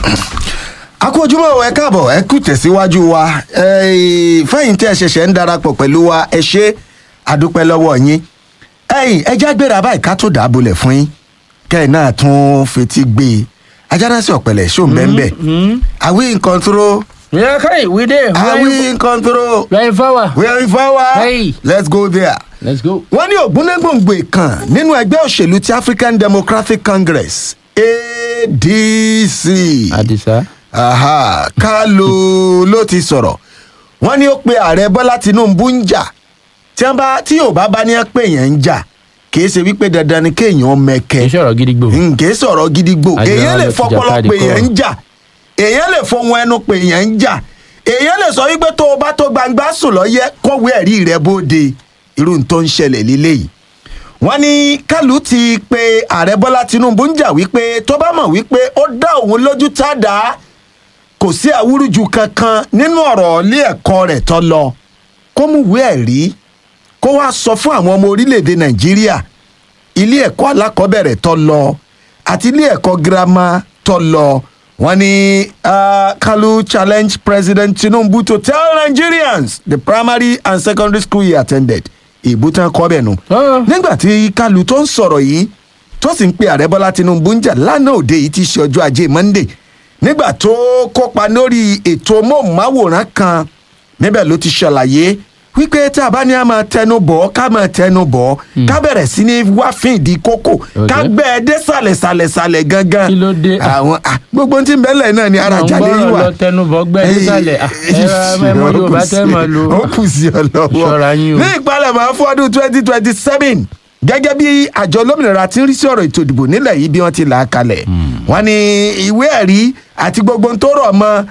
a kú ojúmọ́ ẹ káàbọ̀ ẹ kú tẹ̀síwájú wa Eh, fẹ́yìn tí ẹ ṣẹ̀ṣẹ̀ ń darapọ̀ pẹ̀lú wa ẹ ṣe àdúpẹ́ lọ́wọ́ yín ẹ̀yìn ẹja gbéra báyìí ká tó dàbọ̀lẹ̀ fún yín kẹ́ẹ̀ náà tún fetí gbé e ajánásí ọ̀pẹ̀lẹ̀ ṣó ń bẹ́ẹ̀ bẹ́ẹ̀ are we in control Yeah, okay, we there. are We we in control are in power. we are in power Hey. let's go there Let's go. wọ́n ní ògúnnégbòǹgbò kan nínú ẹgbẹ́ òṣèlú ti african democratic congress adc Adisa. aha kálu ló ti sọ̀rọ̀ wọ́n ní ó pe ààrẹ bọ́lá tinubu ń jà tí wọ́n bá tí yorùbá bá ní ẹ pé èèyàn ń jà kìí ṣe wípé dandan ni kéèyàn mẹkẹ Kì í ṣọ̀rọ̀ gidi gbò. nkè sọ̀rọ̀ gidigbo Àjọyọ̀ èèyàn lè ló ti fọpọlọ jàkadì pé èèyàn kọ́. ń jà èèyàn lè fohun ẹnu pé èèyàn ń jà èèyàn lè sọ wípé tó o bá tó gbangba sùn lọ́yẹ́ kọ́wé ẹ̀rí rẹ bóde irú n tó ń ṣẹlẹ̀ líléyìí wọ́n ní kálù ti pe ààrẹ bọ́lá tinubu ń jà wípé tó bá mọ̀ wípé ó dá òun lójú tá a dá kò sí àwúrúju kankan nínú ọ̀rọ̀ ilé ẹ̀kọ́ rẹ̀ tó lọ kó mú ìwé ẹ̀rí kó wá sọ fún àwọn ọmọ orílẹ̀-èdè nàìjíríà ilé ẹ̀kọ́ alákọ̀ọ́bẹ̀rẹ̀ tó lọ àti ilé ẹ̀kọ́ girama tó lọ wọ́n ní uh, kalu challenge president tinubu to tell nigerians the primary and secondary school he attended ìbútan kọ́ bẹ̀ nù. Ah. nígbà tí kalu tó ń sọ̀rọ̀ yìí tó sì ń pe ààrẹ bọ́lá tinubu ń jà lánàá òde yìí ti ṣe ọjọ́ ajé monday nígbà tó kópa lórí ètò móhùnmáwòrán kan níbẹ̀ ló ti ṣàlàyé wípé tá a bá ní a máa tẹnu bọ̀ ká máa tẹnu bọ̀ ká bẹ̀rẹ̀ sí ní wá fín ìdí kókò ká Okay. gbẹ́ ẹ dé sàlẹ̀ sàlẹ̀ sàlẹ̀ gangan. Kí ló dé? àwọn ah, gbogbo ohun tí ń bẹ́lẹ̀ náà ni ara Àwọn jalè yìí gbọ́dọ̀ wà. lọ tẹnubọ̀ gbẹ́ nísàlẹ̀. Ah, ẹ ra mẹ́mọ́ Yorùbá tẹ́ mọ̀ lò. ó kù sí ọ lọ́wọ́. Ṣọ́ra yín o. ní ìpalẹ̀mọ́ fún ọdún twenty twenty seven gẹ́gẹ́ bí àjọ olómìnira ti ń rí sí ọ̀rọ̀ ètò ìdìbò nílẹ̀ yìí bí wọ́n ti là á kalẹ̀ wọ́n ní ìwé ẹ̀rí àti gbogbo ohun tó rọ̀ mọ́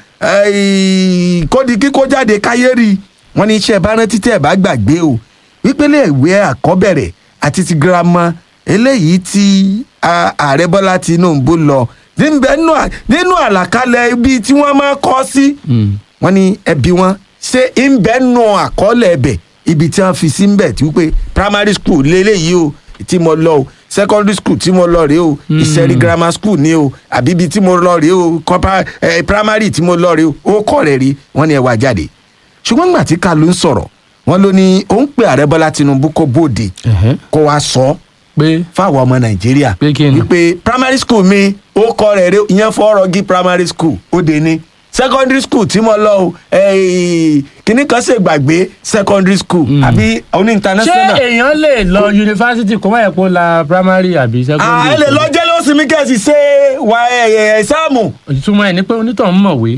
eh, kódi kíkó jáde káyé rí wọ́n ní iṣẹ́ bá rántí tẹ́ ẹ̀ bá gbàgbé o wípélé ìwé àkọ́bẹ̀rẹ̀ àti ti girama eléyìí tí a- ààrẹ bọ́lá tinubu lọ níbẹ̀ nínú à- nínú àlàkalẹ̀ ibi tí wọ́n máa kọ́ sí wọ́n ní ẹbí wọn ṣé ń bẹ́ nù àkọọ́lẹ̀ ẹbẹ̀ ibi tí wọ́n fi sí ń bẹ̀ tí wípé primary school lélẹ́yìí o tí mo lọ o secondary school tí mo lọ rèé o ìṣẹ̀rí grammar school ni o àbí ibi tí mo lọ rèé o compa- eh, primary tí mo lọ rèé o ó kọ̀ rẹ̀ rí wọ́n ní ẹ wá jáde ṣùgbọ́n nígbà tí kalu ń sọ̀rọ̀ wọ́n ló ní òun pe ààrẹ bọ́lá tinubu kó bóde Ẹ̀hẹ́. kó wá sọ ọ́ Pé fáwọn ọmọ nàìjíríà Pé kí ni? wípé primary school mi ó kọ rẹ̀ rẹ̀ ìyẹn fọ́ọ̀rọ̀gì primary school ó dé ní secondary school tí mo lọ o eh, kíní kan ṣe gbàgbé secondary school àbí oní ṣé international. èèyàn lè lọ yunifásitì kó má yẹ kó la primary àbí secondary? à ẹ lè lọ jẹ́ lọ́sìn mi kẹ́sì ṣe wà ẹ̀ẹ́sáàmù. ìtumọ̀ ẹ̀ ni pé onítọ̀ ń mọ̀wé.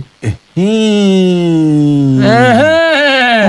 Ẹ̀hẹ́.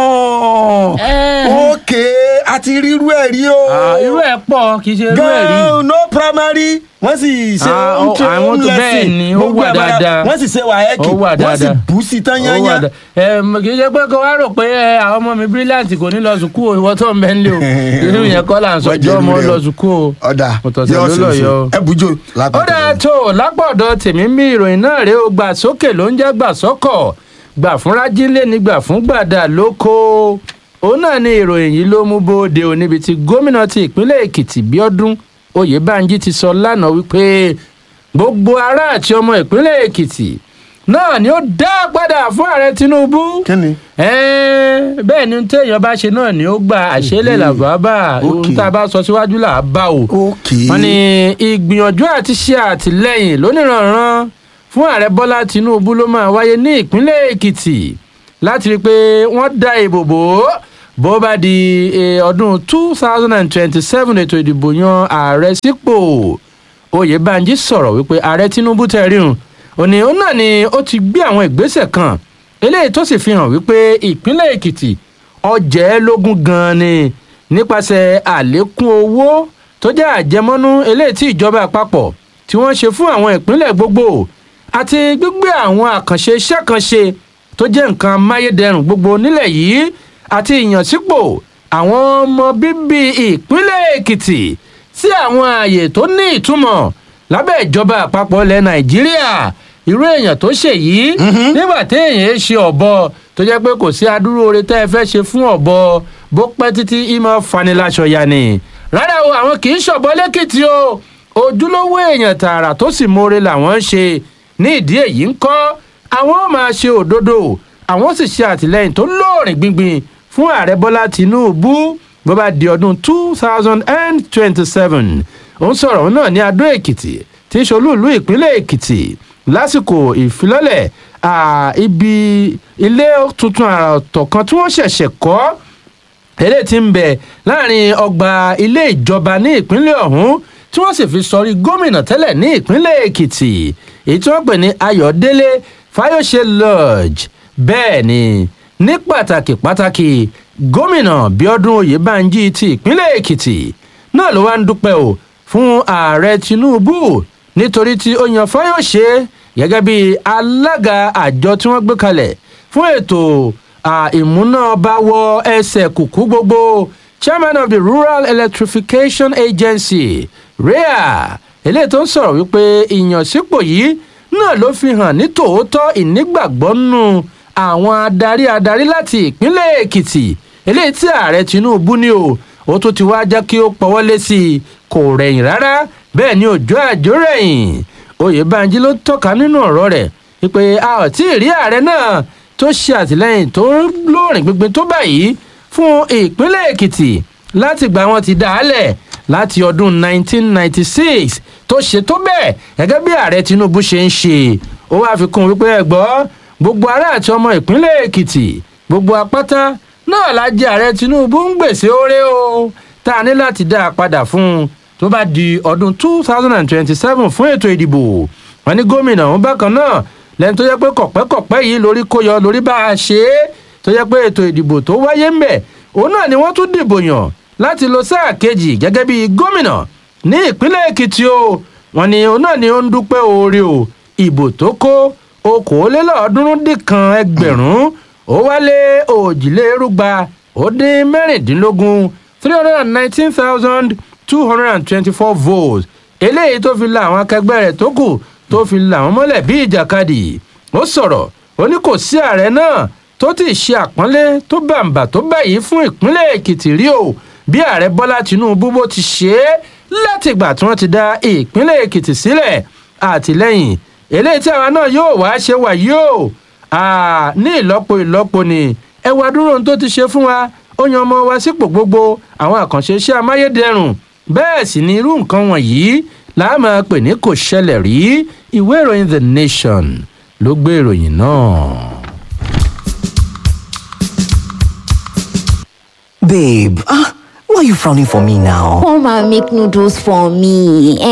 Ẹ̀. ok a ti rí irú ẹ̀ rí o. Ah, irú ẹ̀ pọ̀ kì í ṣe irú ẹ̀ rí. gan no primary wọ́n sì ṣe Ah, home ó- tra- àwọn home tó- lesson. bẹ́ẹ̀ ni, ó Gbogbo wà ẹ̀ bára- dáadáa. wọ́n sì ṣe wàhẹ́kì Ó wà wọ́n sì dáadáa. bù sí tán Ó wà yányá. dá- Ẹm, kì í ṣe pé kó wá rò pé ẹ, àwọn ọmọ mi brilliant kò ní lọ sùkúù o, ìwọ tó ń bẹ nílé o irú yẹn kọ́ là ń sọ Wọ́n jọ́ jẹ́ ọmọ irú rẹ̀ lọ o. sùkúù o ọ̀dà Ọ̀tọ̀ọ̀tọ̀ yóò ló ṣe lọ ṣe. yọ o. ẹ bùjọ ó lápapọ̀. dáa tó lápọ̀dọ̀ tèmi ń bí ìròyìn náà rèé o gbà sókè ló ń jẹ́ gbà sọ́kọ̀ gbà fúnra jílé ní gbà fún gbàdà lóko òun náà ni ìròyìn yìí ló mú bóde o níbi tí gómìnà ti ìpínlẹ̀ èkìtì bíọ́dún oyèbánjí ti sọ lánàá wípé gbogbo ará àti ọmọ ìpínlẹ̀ èkìtì náà ni ó dá padà fún ààrẹ tinubu kí ni. Ẹ́ẹ́, bẹ́ẹ̀ ni téèyàn bá ṣe náà ni ó gba àṣẹlẹ̀ làbábà Ok. ohun tá a bá sọ síwájú là á bá o ok. wọ́n ní ìgbìyànjú àti ṣe àtìlẹ́yìn lóníranran fún ààrẹ bọ́lá tinubu ló máa wáyé ní ìpínlẹ̀ èkìtì láti rí i pé wọ́n dá ìbò bò ó bó bá di eh, ọdún two thousand and twenty-seven ètò ìdìbò yan ààrẹ sípò oyèbánjí sọ̀rọ̀ wípé ààrẹ tinubu tẹ̀ríhùn òní òun náà ni ó ti gbé àwọn ìgbésẹ̀ kan eléyìí tó sì fi hàn wípé ìpínlẹ̀ èkìtì ọjẹ́ lógún gan-an ni nípasẹ̀ àlékún owó tó jẹ́ àjẹmọ́nú eléyìí tí ìjọba àpapọ̀ tí wọ́n ṣe fún àwọn ìpínlẹ̀ gbogbo àti gbígbé àwọn àkànṣe iṣẹ́ kan ṣe tó jẹ́ nǹkan amáyédẹrùn gbogbo nílẹ̀ yìí àti ìyànsípò àwọn ọmọ bíbí ìpínlẹ̀ èkìtì sí àwọn ààyè tó ní ìtumọ̀ lábẹ́ ìjọba àpapọ̀ ilẹ̀ nàìjíríà irú èèyàn tó ṣe yìí nígbà téèyàn ṣe ọ̀bọ tó jẹ́ pé kò sí adúrú oore tẹ́ ẹ fẹ́ ṣe fún ọ̀bọ bó pẹ́ títí ìmọ̀ faniláṣọ ya ni rárá o àwọn kì í ṣọ̀bọ lẹ́kìtì o ojúlówó èèyàn tààrà tó sì mórè làwọn ń ṣe ní ìdí èyí ń kọ́ àwọn ó máa ṣe òdodo àwọn ó sì ṣe àtìlẹyìn tó lóòrìn gbingbin fún ààrẹ bọ́lá tìǹbù bó bá di ọdún two thousand and twenty-seven òun sọ̀rọ̀ náà ní adó èkìtì tí í ṣolúùlú ìpínlẹ̀ èkìtì lásìkò ìfilọ́lẹ̀ ibi ilé tuntun àrà ọ̀tọ̀ kan tí wọ́n ṣẹ̀ṣẹ̀ kọ́ eléyìí ti ń bẹ láàrin ọgbà ilé ìjọba ní ìpínlẹ̀ ọ̀hún tí wọ́n sì fi sọrí gómìnà tẹ́lẹ̀ ní ìpínlẹ̀ èkìtì èyí tí wọ́n pè ní ayọ̀délé fayose lodge bẹ́ẹ̀ ni ní pàtàkì pàtàkì gómìnà bíọ́dún oyèbánjí ti ìpínlẹ̀ èkìtì náà ló wá ń dúpẹ́ o fún ààrẹ tinubu nítorí tí ó yan fayose gẹ́gẹ́ bí alága àjọ tí wọ́n gbé kalẹ̀ fún ètò ìmúnábáwọ ẹsẹ̀ kùkú gbogbo chairman of the rural electrification agency rea eléyìí tó ń sọ̀rọ̀ wípé ìyànsípò yìí náà ló fi hàn ní tòótọ́ ìnígbàgbọ́ nù àwọn adarí adarí láti ìpínlẹ̀ èkìtì eléyìí tí ààrẹ tinubu ní o ó tún ti wá jẹ́ kí ó pọwọ́lé sí i kò rẹ̀yìn rárá bẹ́ẹ̀ ni òjò àjò rẹ̀yìn oyèbánjí ló tọ́ka nínú ọ̀rọ̀ rẹ̀ wípé a ò tí ì rí ààrẹ náà tó ṣe àtìlẹyìn tó lóòrìn gbígbin tó báyìí fún ìpínlẹ̀ èkìtì láti gbà wọn ti dà á lẹ̀ láti ọdún 1996 tó ṣe tó bẹ́ẹ̀ gẹ́gẹ́ bí ààrẹ tinubu ṣe ń ṣe ó wáá fi kún wípé ẹ̀gbọ́ gbogbo ará àti ọmọ ìpínlẹ̀ èkìtì gbogbo apáta náà la jẹ ààrẹ tinubu ń gbèsè oore o tá a ní láti dá a padà fún un tó bá di ọdún 2027 fún ètò ìdìbò wọn ní gómìnà òun bákan náà lẹ́ni tó yẹ pé kọ̀pẹ́kọ̀pẹ́ yìí lórí kó yọ lórí bá a ṣe é tó yẹ pé ètò ìdìbò tó wáyé ń bẹ̀ òun náà ni wọ́n tún dìbò yàn láti lo sáà kejì gẹ́gẹ́ bí gómìnà ní ìpínlẹ̀ èkìtì o wọn ni òun náà ni ó ń dúpẹ́ oore o ìbò tó kó okòólélọ́ọ̀ọ́dúnrún dín kan ẹgbẹ̀rún ó wálé òjìlérúgba ó dín mẹ́rìndínlógún three hundred and nineteen thousand two hundred and twenty-four votes eléyìí tó fi la àwọn akẹgbẹ́ rẹ̀ tó kù tó fi là wọ́n mọ́lẹ̀ bí ìjàkadì ó sọ̀rọ̀ ó ní kò sí ààrẹ náà tó ti ṣe àpọ́nlé tó bàǹbà tó báyìí fún ìpínlẹ̀ èkìtì rí o bí ààrẹ bọ́lá tinubu bó ti ṣe é látìgbà tí wọ́n ti dá ìpínlẹ̀ èkìtì sílẹ̀ àtìlẹ́yìn eléyìí tí àwa náà yóò wá ṣe wà yóò ní ìlọ́po ìlọ́po ni ẹwà dúró ohun tó ti ṣe fún wa ó yan ọmọ wa sípò gbogbo àwọn àkànṣe iṣẹ́ amáyédẹrùn bẹ́ẹ̀ sì ni irú nǹkan wọ̀nyí láà máa pè ní kò ṣẹlẹ̀ rí ìwé ìròyìn the nation ló gbé ìròyìn náà. Babe, ah, why are you frowning for me now? Come and make noodles for me.